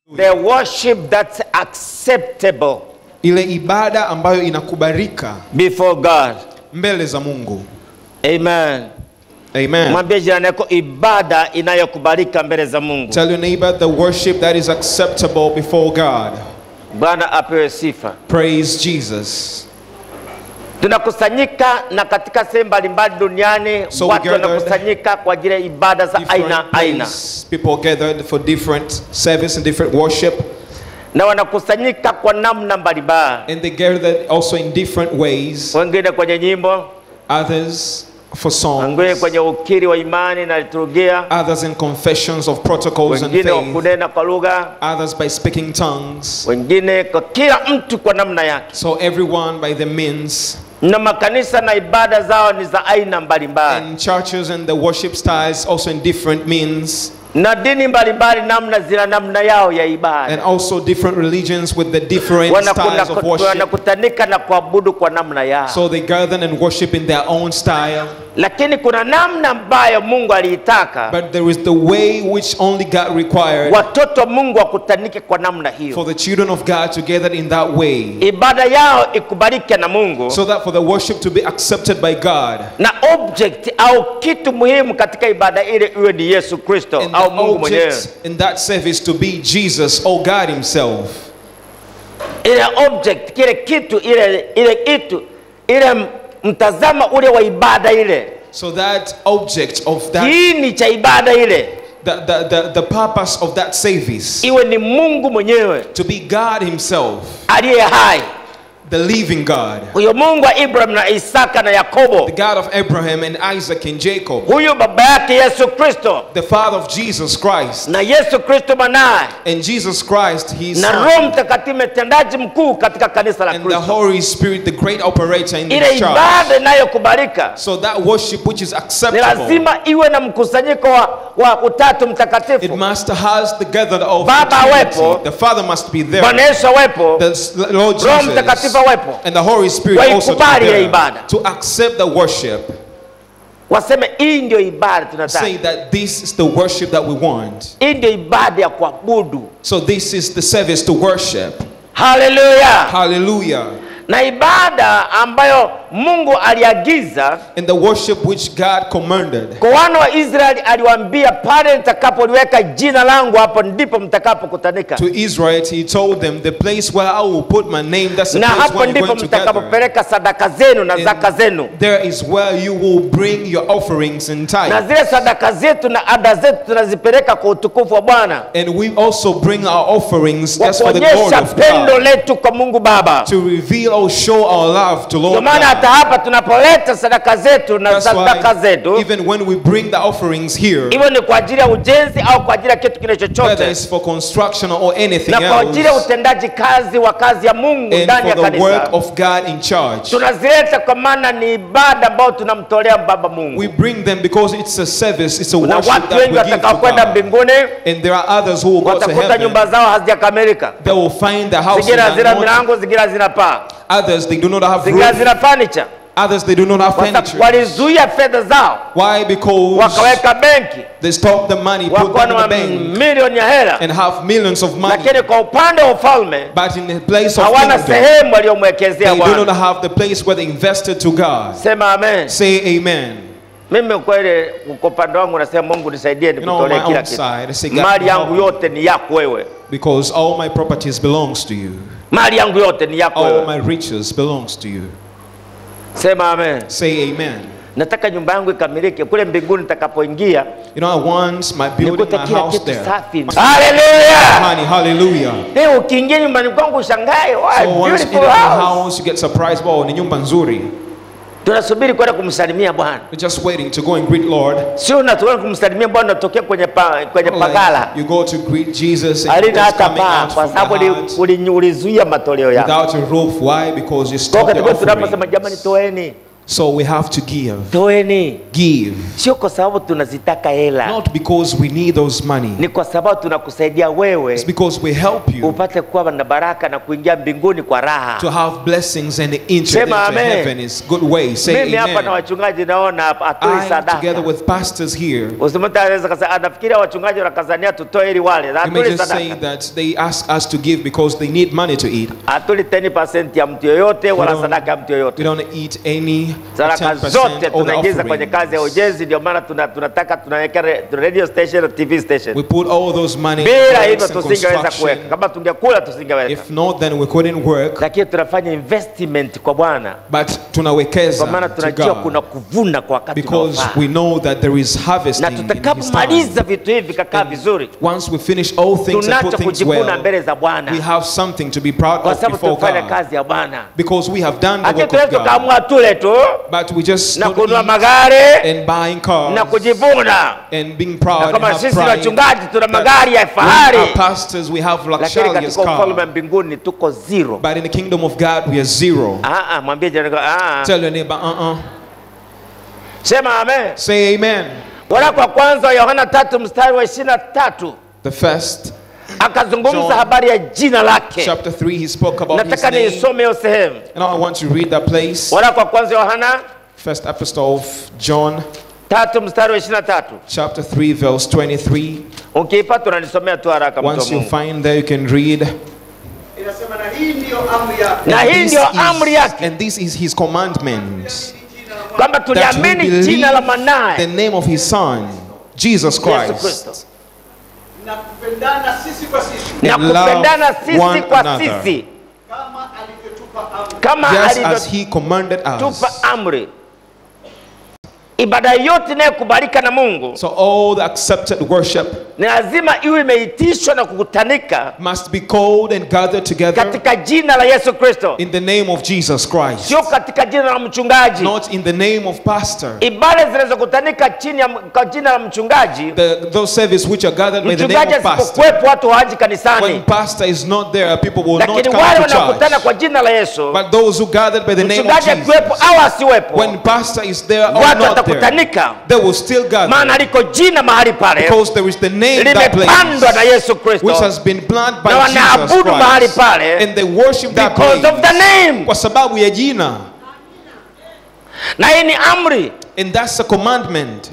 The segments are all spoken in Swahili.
The worship that's acceptable ile ibada ambayo inakubalika before God. mbele za Mungu. Amen. Amen. Mwambie jirani yako ibada inayokubalika mbele za Mungu. Tell your neighbor the worship that is acceptable before God. Bwana apewe sifa. Praise Jesus. Tunakusanyika na katika sehemu mbalimbali duniani So we watu gathered wanakusanyika kwa ajili ya ibada za aina Different aina, place, people gathered for different service and different worship, na wanakusanyika kwa namna mbalimbali, and they gathered also in different ways. wengine kwenye nyimbo, Others for wengine songs, kwenye ukiri wa imani na liturujia, others in confessions of protocols and wengine wa faith, kunena kwa lugha, others by speaking tongues. wengine kwa kila mtu kwa namna yake, So everyone by the means na makanisa na ibada zao ni za aina mbalimbali, and churches and the worship styles also in different means na dini mbalimbali namna zina namna yao ya and ibada, also different religions with the different Wanakuna- styles of worship. wanakutanika na kuabudu kwa namna yao. So they gather and worship in their own style. lakini kuna namna ambayo Mungu aliitaka But there is the way which only God required watoto wa Mungu wakutanike kwa namna for hiyo, the children of God to gather in that way. ibada yao ikubalike na Mungu So that for the worship to be accepted by God. na object au kitu muhimu katika ibada ile iwe ni Yesu Kristo And au the Mungu mwenyewe. object in that service to be Jesus or God Himself. Ile object, kile kitu, ile ile kitu, ile m- mtazamo ule wa ibada ile, So that object of that, kiini cha ibada ile the, the, the, the purpose of that service iwe ni Mungu mwenyewe to be God Himself, aliye hai, the living God, huyo Mungu wa Ibrahim na Isaka na Yakobo, the God of Abraham and Isaac and Jacob, huyu baba yake Yesu Kristo the Father of Jesus Christ, na Yesu Kristo mwanaye and Jesus Christ, His na Son, Roho Mtakatifu mtendaji mkuu katika kanisa la and the Kristo, Holy Spirit, the great operator in ile the church. ibada inayokubalika So that worship which is ni acceptable, lazima iwe na mkusanyiko wa, wa utatu it mtakatifu. must has the gathered of Baba the awepo, Trinity. The Father must be there. Bwana Yesu awepo, The s- Lord Roho Jesus Mtakatifu awepo, and the Holy Spirit also to, be Waikubali ile there ibada. to accept the worship. waseme hii ndio ibada tunataka, Say that this is the worship that we want. hii ndio ibada ya kuabudu. So this is the service to worship. Haleluya! Hallelujah. Na ibada ambayo Mungu aliagiza And the worship which God commanded. kwa wana wa Israeli, aliwaambia pale nitakapoliweka jina langu, hapo ndipo mtakapokutanika. To Israel, he told them, the place where I will put my name, that's the na place hapo where you're ndipo going to gather. mtakapopeleka sadaka zenu na And zaka zenu There is where you will bring your offerings and na tithe. zile sadaka zetu na ada zetu tunazipeleka kwa utukufu wa Bwana And we also bring our offerings kwa just for the glory kuonyesha of pendo God. letu kwa Mungu Baba. To reveal or show our love to Ndio Lord maana hata God. hapa tunapoleta sadaka zetu na That's sadaka why zetu, even when we bring the offerings here, iwe ni kwa ajili ya ujenzi au kwa ajili ya kitu kile whether chochote, it's for construction or anything na kwa ajili ya else, utendaji kazi wa kazi ya Mungu and ndani ya for the work kanisa, of God in charge, tunazileta kwa maana ni ibada ambayo tunamtolea Baba Mungu. we bring them because it's a service, it's a Na worship watu that wengi we give to watakaokwenda God. mbinguni And there are others who will go to watakuta nyumba heaven. zao hazijakamilika. They will find the house zingine hazina not, milango, zingine hazina paa, others they do not have zingine roof, hazina furniture. others they do not have Kwa sababu furniture. walizuia fedha zao Why? Because wakaweka benki, they stop the money, put wakuwa them in na the bank, milioni ya hela, and have millions of money. lakini kwa upande wa ufalme But in the place of hawana kingdom, sehemu waliyomwekezea they do not Bwana. have the place where they invested to God. Sema amen. Say amen. Mimi kweli kwa upande wangu nasema Mungu nisaidie You know, on nikutolee my kila own kitu. side, I say, God, Mali yangu help me. yote ni yako wewe, because all my properties belongs to you. mali yangu yote ni yako All wewe. my riches belongs to you. Sema amen. Say amen. Nataka nyumba yangu ikamilike kule mbinguni nitakapoingia, You know, I want my building, nikute my kila house kitu there. safi. Haleluya! Honey, hallelujah. Leo ukiingia nyumbani kwangu ushangae, wow, So once in beautiful my house. house, you get surprised. Wow, ni nyumba nzuri. Tunasubiri kwenda kumsalimia Bwana, You're just waiting to go and greet Lord. sio unatoka kumsalimia Bwana unatokea kwenye pa, kwenye pagala Like, you go to greet Jesus and alina he's hata coming paa, out kwa from the sababu heart uli- uli- ulizuia matoleo yako. without a roof. Why? Because you Kwa stopped the wakati tunaposema offering. jamani, toeni So we have to give. toeni Give. sio kwa sababu tunazitaka hela Not because we need those money. ni kwa sababu tunakusaidia wewe It's because we help you upate kuwa na baraka na kuingia mbinguni kwa raha to have blessings and enter into Sema amen. heaven is good way. Say mimi hapa na amen. wachungaji naona hapa atoi I, together sadaka with pastors here, usimta anaweza kasa anafikiria wachungaji wanakazania tutoe ili wale you may atuli just say sadaka that they ask us to give because they need money to eat. atuli 10% ya mtu yoyote wala don't- sadaka ya mtu We yoyote don't eat any sadaka 10% zote of the tunaingiza kwenye kazi ya offerings. ujenzi ndio maana tuna- tunataka tunaweka re- radio station na tv station We put all those money in bila works hivyo and tusingeweza kuweka construction. kama tungekula tusingeweka If not, then we couldn't work. lakini tunafanya investment kwa bwana But tunawekeza kwa maana to tunajua kuna God kuvuna kwa wakati because unaofaa we know that there is harvesting na in His tutakapomaliza time. vitu hivi vikakaa vizuri Once we finish all things and tunacho put things kujivuna well, mbele za bwana we have something to be proud kwa of sababu before tumefanya God kazi ya bwana because we have done the lakini work tunaweza of God. tukaamua tule tu But we just na not kununua eat magari and buying cars na kujivuna and being na proud and kama have sisi pride. wachungaji tuna that magari ya we fahari are pastors, we have lakini luxurious katika ufalme wa cars. mbinguni tuko zero But in the kingdom of God, we are zero. Ah, ah, mwambie jirani yako, ah, ah. Tell your neighbor, uh-uh. sema amen Say amen. waraka wa kwanza wa yohana tatu mstari wa ishirini na tatu The first, akazungumza John, habari ya jina lake chapter 3, he spoke about his nataka name. niisome hiyo sehemu And I want to read that place. waraka wa kwanza wa yohana First epistle of John, tatu mstari wa ishirini na tatu chapter 3, verse 23. ukiipata unanisomea tu haraka mtu wa Once you Mungu. find there, you can read. inasema na hii ndiyo amri yake na And hii this ndio is- amri yake And this is his commandment. kwamba That we tuliamini believe jina la the mwanaye name of his son, Jesus yesu Christ. kristo na kupendana sisi kwa sisi na And love kupendana sisi one kwa another. sisi kama alivyotupa amri kama Just as alivyotupa he commanded us. amri ibada yote inayokubalika na mungu So all the accepted worship ni lazima iwe imeitishwa na kukutanika must be called and gathered together katika jina la yesu kristo in the name of Jesus Christ. sio katika jina la mchungaji Not in the name of pastor. ibada zinazokutanika chini ya kwa jina la mchungaji The, those service which are gathered by the name mchungaji of pastor. asipokuwepo watu hawaji When kanisani pastor is not there, people will not lakini come wale to wanaokutana church. kwa jina la yesu But those who gathered by the name of mchungaji akiwepo Jesus, au asiwepo when pastor is there or watu not there, watakutanika they will still gather maana liko jina mahali pale because there is the name that limepandwa na place yesu kristo which has been planted by na Jesus wanaabudu mahali Christ pale and they worship that because of the place name kwa sababu ya jina na hii ni amri and that's a commandment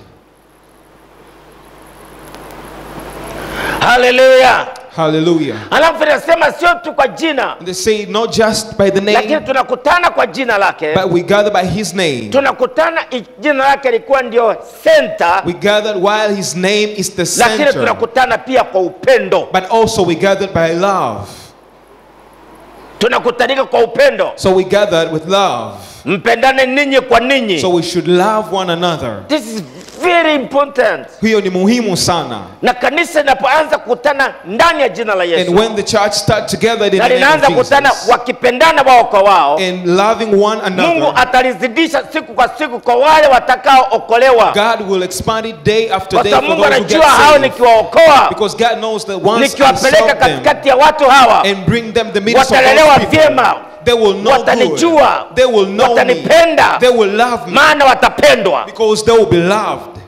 haleluya hallelujah alafu inasema sio tu kwa jina and they say not just by the lakini name tunakutana kwa jina lake but we gather by his name tunakutana i- jina lake likuwa ndio center we gathered while his name is the lakini center tunakutana pia kwa upendo but also we gathered by love tunakutanika kwa upendo so we gathered with love mpendane ninyi kwa ninyi so we should love one another this is very important hiyo ni muhimu sana na kanisa linapoanza kukutana ndani ya jina la and yesu when the church start together in na the name linaanza of kukutana Jesus wakipendana wao kwa wao and loving one mungu another atalizidisha siku kwa siku kwa wale watakaookolewa God will expand it day after kwa day sababu for mungu those who get anajua hao saved nikiwaokoa because God knows that once I nikiwapeleka serve them katikati ya watu hawa and bring them the midst of watalelewa those people vyema they will know good watanijua they will know me watanipenda they will love me maana watapendwa because they will be loved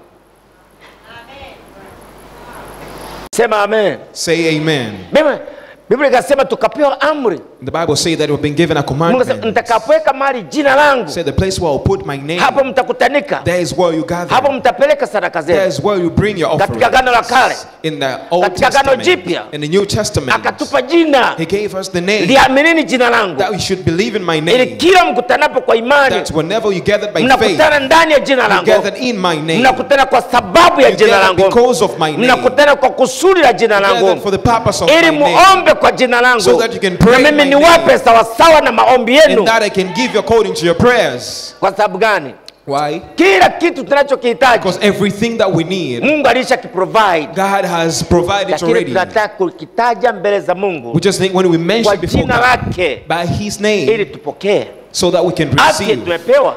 sema amen say amen Biblia- biblia ikasema tukapewa amri the Bible say that we've been given a mungu asema commandment nitakapoweka mahali jina langu say the place where I'll put my name hapo mtakutanika there is where you gather hapo mtapeleka sadaka there zenu is where you bring your katika offering gano la kale in the Old Katika Agano Testament Jipya. in the New Testament akatupa jina he gave us the name liaminini jina langu that we should believe in my ili name kila mkutanapo kwa imani that whenever you gather by faith mnakutana ndani ya jina you langu gathered in my name mnakutana kwa sababu ya you jina gather langu because of my name mnakutana kwa kusudi la jina you gathered langu for the purpose of ili my name muombe kwa jina langu So that you can na pray mimi my niwape name. sawasawa na maombi yenu and that I can give you according to your prayers kwa sababu gani why kila kitu tunachokihitaji because everything that we need mungu alisha kiprovide God has provided lakini already tunataka kukitaja mbele za mungu we just think when we kwa mention before jina God lake by his ili name tupokee so that we can afya receive tumepewa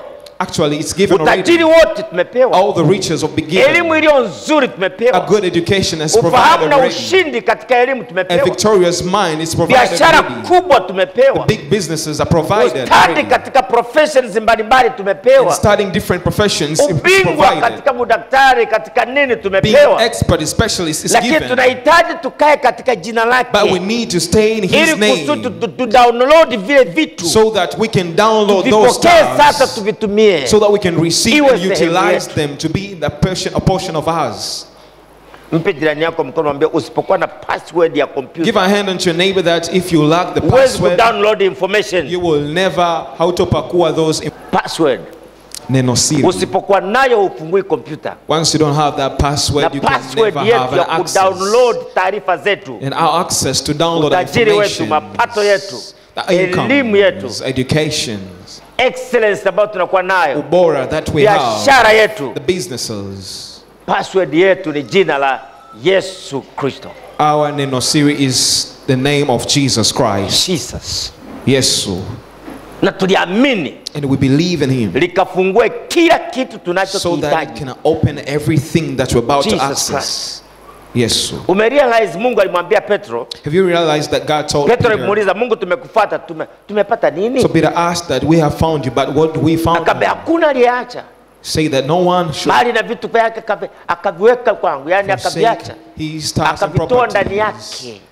Actually, it's given already. utajiri wote tumepewa All the riches of beginning. elimu iliyo nzuri A tumepewa good education is ufahamu provided na already. ushindi katika elimu A tumepewa victorious mind is provided biashara already. kubwa tumepewa Big businesses are provided ustadi already. katika professions mbalimbali And tumepewa studying different professions is ubingwa provided. katika udaktari katika nini Being tumepewa expert specialist is lakini given. tunahitaji tukae katika jina But we lake need to stay in His ili kusudi name tu- tu- tu download vile vitu so that we can download those vipokee sasa stars tuvitumie so that we can receive Iwe and sehemu utilize yetu. them to be the portion, a portion of us. mpe jirani yako mkono mwambie usipokuwa na password ya Give kompyuta a hand unto your neighbor that if you lack the huwezi password, kudownload information you will never how to pakua those in- password neno siri. usipokuwa nayo hufungui kompyuta Once you don't have that na password, you can password never yetu have ya an access. kudownload taarifa zetu And our access to download Utajiri wetu, information, mapato yetu, the elimu yetu. incomes, education, excellence ambayo tunakuwa nayo ubora that we have, biashara yetu the businesses. password yetu ni jina la yesu kristo Our neno siri is the name of Jesus Christ. jesus Yesu. na tuliamini And we believe in him likafungue kila kitu so that it tunachokihitaji can open everything that we're about to Jesus access. Yesu. umerealize mungu alimwambia petro Have you realized that God told petro Peter? alimuuliza mungu tumekufata tume, tumepata nini So Peter asked that we have found you, but what do we found? akaambia hakuna aliyeacha Say that no one should mali na vitu vyake akavi- akaviweka kwangu yani forsake akaviacha his stars and akavitoa ndani properties yake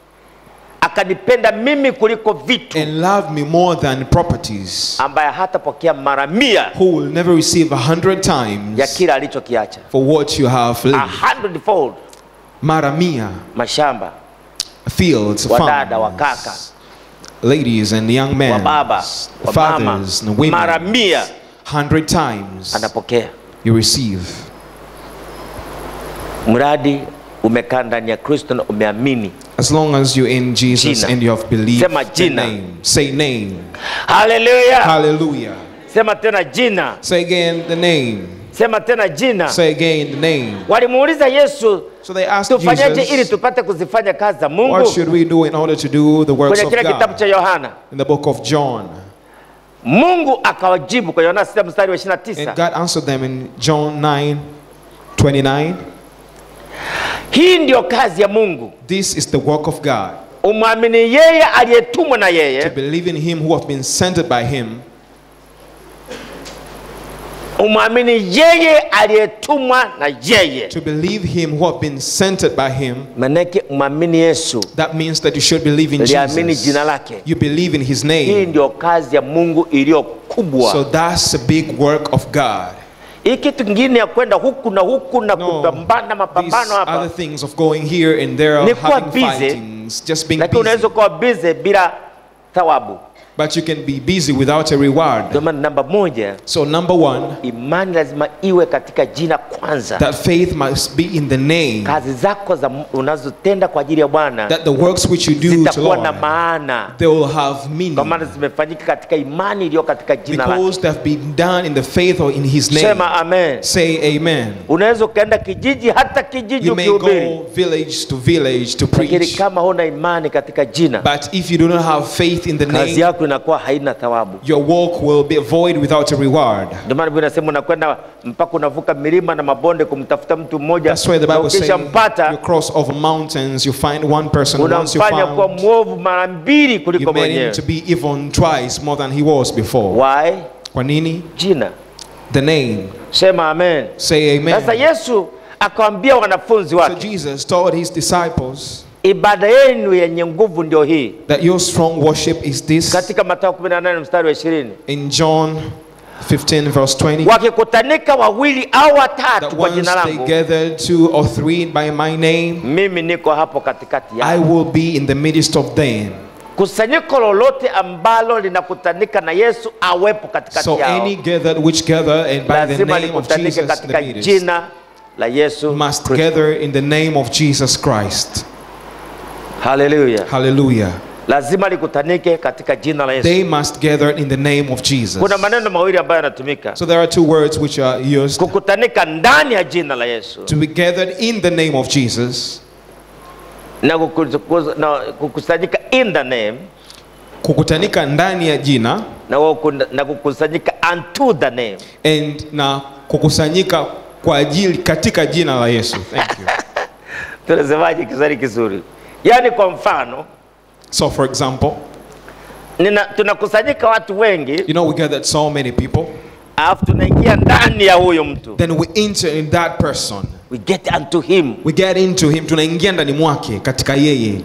akanipenda mimi kuliko vitu and love me more than properties, ambaye hatapokea mara mia who will never receive a hundred ya times kile alichokiacha for what you have a lived. hundredfold Maramia, mashamba fields, wadada wakaka farms, ladies and young men, wababa wamama fathers and mara women, mia hundred times anapokea you receive. mradi umekaa ndani ya kristo na umeamini As long as you're in Jesus Jina. and you have believed Sema the jina. name. Say name. haleluya Hallelujah. sema tena jina Say again the name. sema tena jina Say again the name. walimuuliza yesu So they asked tufanyeje ili Jesus, tupate kuzifanya kazi za what mungu should we do in order to do the works kwenye of kile kitabu God? cha yohana In the book of John. mungu akawajibu kwa yohana 6 mstari wa 29 And God answered them in John 9 29. hii ndiyo kazi ya mungu This is the work of God. umwamini yeye aliyetumwa na To yeye believe in Him who have been sent by Him. umwamini yeye aliyetumwa na yeye To believe Him who have been sent by Him. manake umwamini yesu That means that you should believe in liamini jina Jesus. lake You believe in His hii name. ndio kazi ya mungu iliyo kubwa So that's a big work of God. hii kitu kingine ya kwenda huku na huku na No, kupambana these mapambano other hapa things of going here and there, Ni kuwa having busy, fightings, just being lakini unaweza busy. ukawa bize bila thawabu But you can be busy without a reward. ndio maana namba moja So number one, imani lazima iwe katika jina kwanza that faith must be in the name. kazi zako za unazotenda kwa ajili ya bwana That the works which you do to zitakuwa na Lord, maana they will have kwa meaning. maana zimefanyika katika imani iliyo katika jina lake Because they have been done in the faith or in His name. sema amen Say amen. unaweza ukaenda kijiji hata kijiji You may ukihubiri go village to village to lakini preach. kama huna imani katika jina But if you do not have faith in the kazi name, yako inakuwa haina thawabu your walk will be void without a reward. ndio maana Biblia inasema unakwenda mpaka unavuka milima na mabonde kumtafuta mtu mmoja That's why the na Bible says you ukishampata cross over mountains, you find one person. Once you unamfanya kuwa found, mwovu mara mbili you kuliko made him mwenyewe to be even twice more than he was before. why Kwa nini? jina The name. sema amen Say sasa amen. yesu akawambia wanafunzi So wake Jesus told his disciples ibada yenu yenye nguvu ndio hii that your strong worship is this. katika matao 18 mstari wa 20 In John 15 verse 20. wakikutanika wawili au watatu That kwa once jina they langu gather two or three by my name, mimi niko hapo katikati I yao will be in the midst of them. kusanyiko lolote ambalo linakutanika na yesu awepo katikati So yao any gathered which gather and by the lazima name of likutanike Jesus in the katika midst jina la yesu must Kristo. gather in the name of Jesus Christ. haleluya Hallelujah. lazima likutanike katika jina la yesu They must gather in the name of Jesus. kuna maneno mawili ambayo yanatumika So there are two words which are used kukutanika ndani ya jina la yesu to be gathered in the name of Jesus, na kuku- na kukusanyika in the name kukutanika ndani ya jina na waku- na kukusanyika unto the name and na kukusanyika kwa ajili katika jina la Yesu. Thank you. tunasemaje kiswahili kizuri yaani kwa mfano So for example, nina, tunakusanyika watu wengi you know we gathered so many people, alafu tunaingia ndani ya huyo mtu then we enter in that person. we get unto him We get into him, tunaingia ndani mwake katika yeye,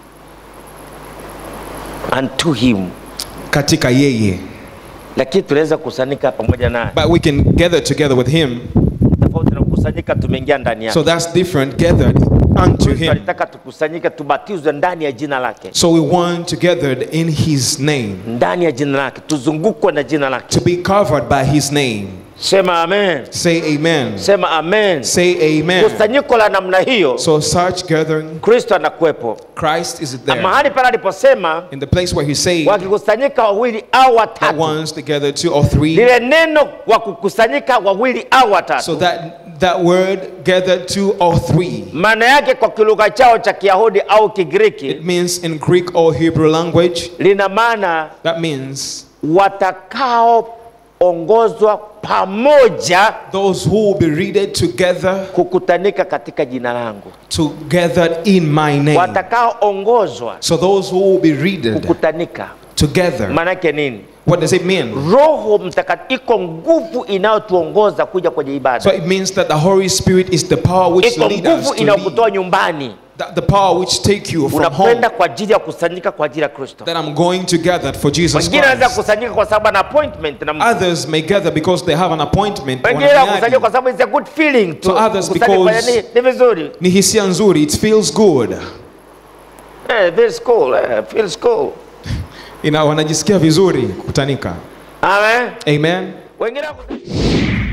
unto him katika yeye. lakini tunaweza kukusanyika pamoja naye But we can gather together with him. tofauti na kukusanyika tumeingia ndani yake So that's different, gathered unto Kristo him. alitaka tukusanyike tubatizwe ndani ya jina lake So we want to gather in his name, ndani ya jina lake tuzungukwe na jina lake to be covered by his name. sema amen Say amen. sema amen Say amen. kusanyiko la namna hiyo So such gathering, kristo anakuwepo Christ is Na there. mahali pale aliposema In the place where he said, wakikusanyika wawili au that watatu once together, two or three. lile neno wa kukusanyika wawili au So watatu that that word gathered two or three. maana yake kwa kilugha chao cha kiyahudi au kigiriki It means in Greek or Hebrew language, lina maana that means watakaoongozwa pamoja those who will be readed together, kukutanika katika jina langu together in my name. watakaoongozwa So those who will be readed kukutanika together. maana yake nini What does it mean? roho mtakatifu iko nguvu inayotuongoza kuja kwenye So ibada it means that the Holy Spirit is the power which iko leads us nguvu to inayokutoa lead. nyumbani That the power which take you from unakwenda home. kwa ajili ya kusanyika kwa ajili ya kristo That I'm going to gather for Jesus wengine wanaweza Christ. kusanyika kwa sababu ana appointment na mtu Others may gather because they have an appointment. wengine wana wakusanyika miadi. kwa sababu it's a good feeling tu So others Kukusanyika kwa because- nini? ni vizuri Ni hisia nzuri. It feels good. eh, feels cool eh, feels cool Ina wanajisikia vizuri kukutanika. amen Amen. wengine wakusanyika